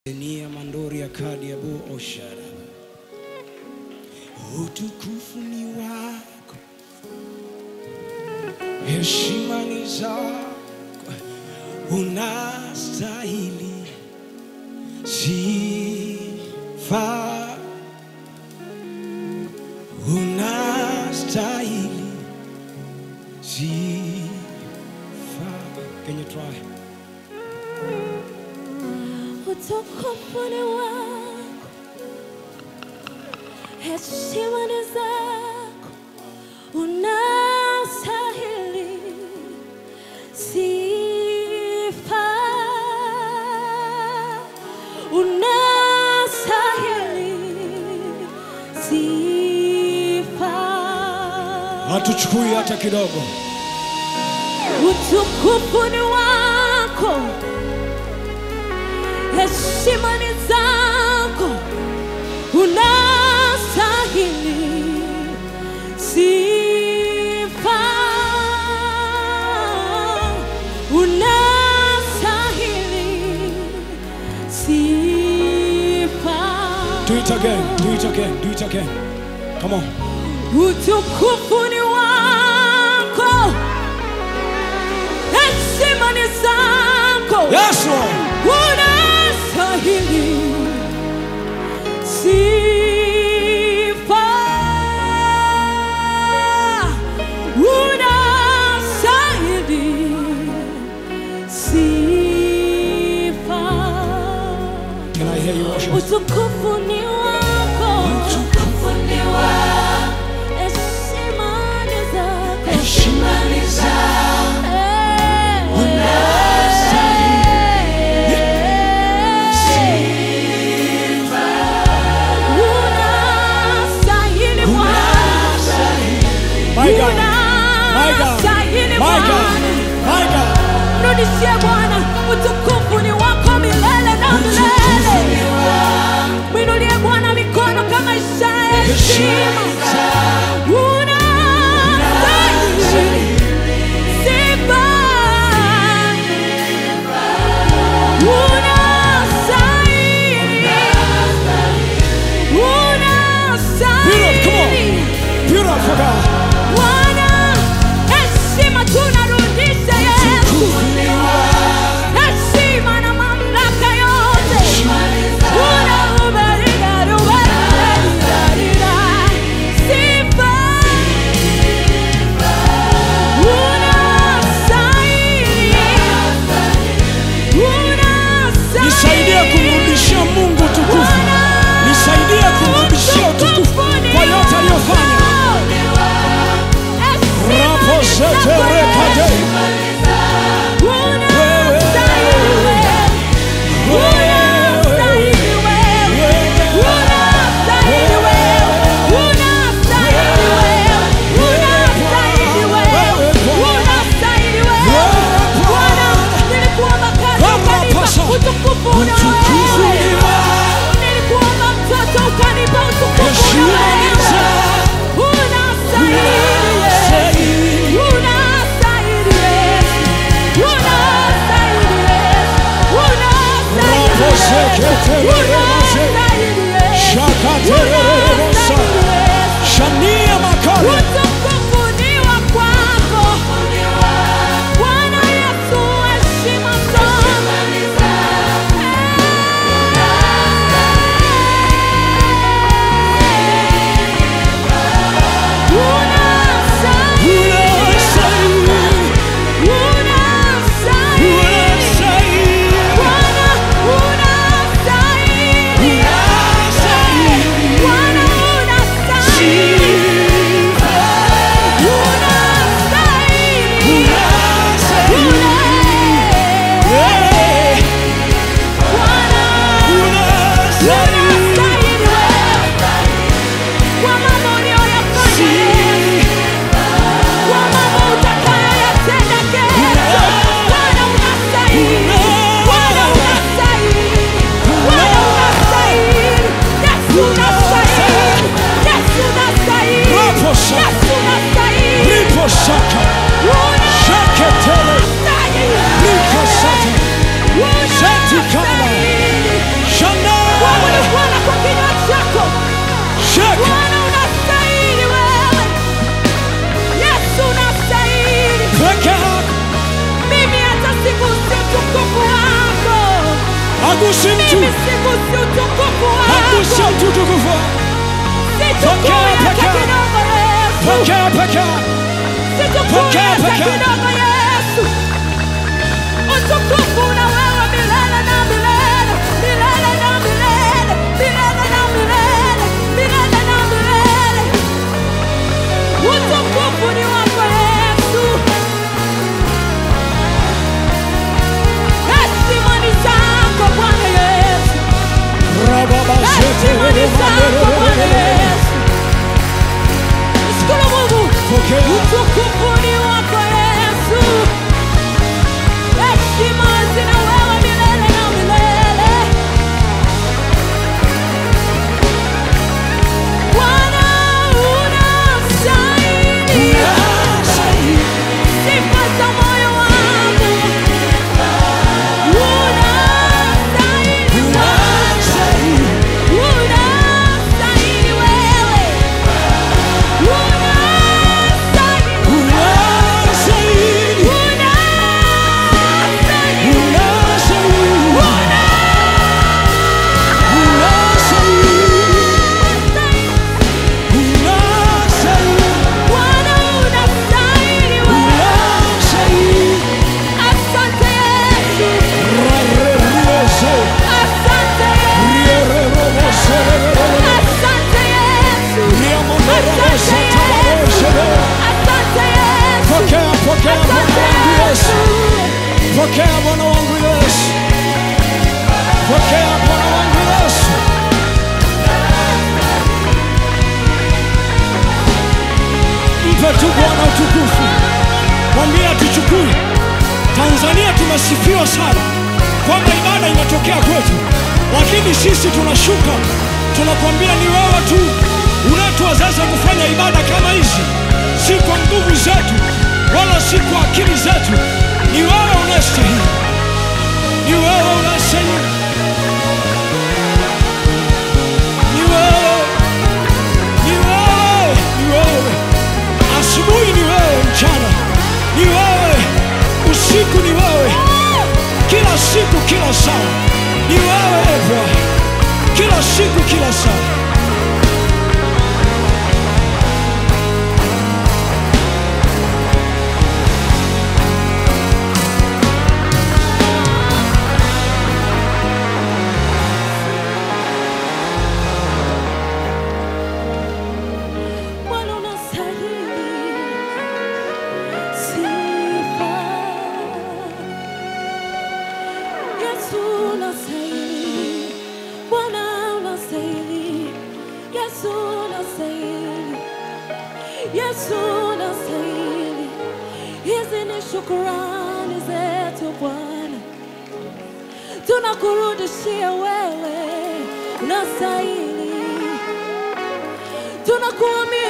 Nia mandori ya kadi ya bu oshara. Utukufu ni wako, heshima ni zako, unastahili sifa, unastahili sifa. Can you try? Utukufu ni wako, heshima ni zako, unastahili sifa, unastahili sifa. Hatuchukui hata kidogo. Utukufu ni wako, heshima ni zako, unastahili sifa, unastahili sifa. Do it again, do it again, do it again. Come on. Utukufu ni wako, heshima ni zako. Yes, Lord. unastahili sifa, unastahili sifa. Can I hear you worship? Utukufu ni wako, utukufu ni wako, heshima ni zako, heshima ni zako, unastahili Bwana, My God. My God. unastahili My God. Bwana. My God. Mrudishie Bwana, utukufu ni wako milele na milele. Mwinulie Bwana mikono kama ishara ya heshima. Unastahili sifa. Unastahili. Unastahili. Beautiful God. Bwana, heshima tunarudisha Yesu. Heshima na mamlaka yote. Unaubarika, ubarika, sifa. Unastahili. Unastahili. Nisaidie kumrudishia Mungu utukufu. Nisaidie kumrudishia utukufu kwa yote aliyofanya. Rapo sete rekade. Utukufu una Utukufu wewe. ni wako. Nilikuomba mtoto ukanipa utukufu una Heshima ni wewe. zako. Unastahili. Unastahili. Unastahili Yesu. Unastahili Yesu. Unastahili Rapo Yesu. sekete remase. Unastahili Yesu. Shakatere remosa. Unastahili Yesu. Shania makale. Utukufu ni wa kwako. Bwana Yesu, heshima zote. Unastahili. Unastahili. Unastahili. Unastahili. Bwana, unastahili. Unastahili. Bwana, Hagusi mtu, Mimi sigusi utukufu hagusi wako. mtu tukufu. Sichukui Pokea hata pekee. kidogo Yesu. Pokea pekee. Sichukui Pokea hata pekee. kidogo Yesu. Utukufu na wewe milele na milele, milele na milele, milele na milele, milele na milele. Utukufu ni wako Yesu. Heshima ni zako Bwana Yesu. Heshima ni zako Bwana Yesu. Shukuru Mungu. Pokea. Utukufu ni wako Yesu. Heshima zina wewe milele na milele. Bwana unastahili. Sifa za moyo wangu. Unastahili. Unastahili wewe. Unastahili. Unastahili. Bwana unastahili wewe. Asante Yesu. Asante Yesu. Asante Yesu. Asante Yesu. Pokea, pokea Bwana Asante wangu Yesu. Yesu. Pokea Bwana wangu Yesu. Pokea Bwana wangu Yesu. Mpe tu Bwana utukufu. Mwambie atuchukue. Tanzania tumesifiwa sana kwamba ibada inatokea kwetu, lakini sisi tunashuka, tunakwambia ni wewe tu unatuwezesha kufanya ibada kama hizi, si kwa nguvu zetu wala si kwa akili zetu. Ni wewe unastahili, ni wewe unastahili, ni wewe, ni wewe, ni wewe. Asubuhi ni wewe, mchana ni wewe, usiku ni wewe, kila siku, kila saa ni wewe e Bwana, kila siku, kila saa. Bwana unastahili sifa. Yesu unastahili. Bwana unastahili. Yesu unastahili. Yesu unastahili. Hizi ni shukurani zetu Bwana, tunakurudishia wewe, unastahili tunakuamini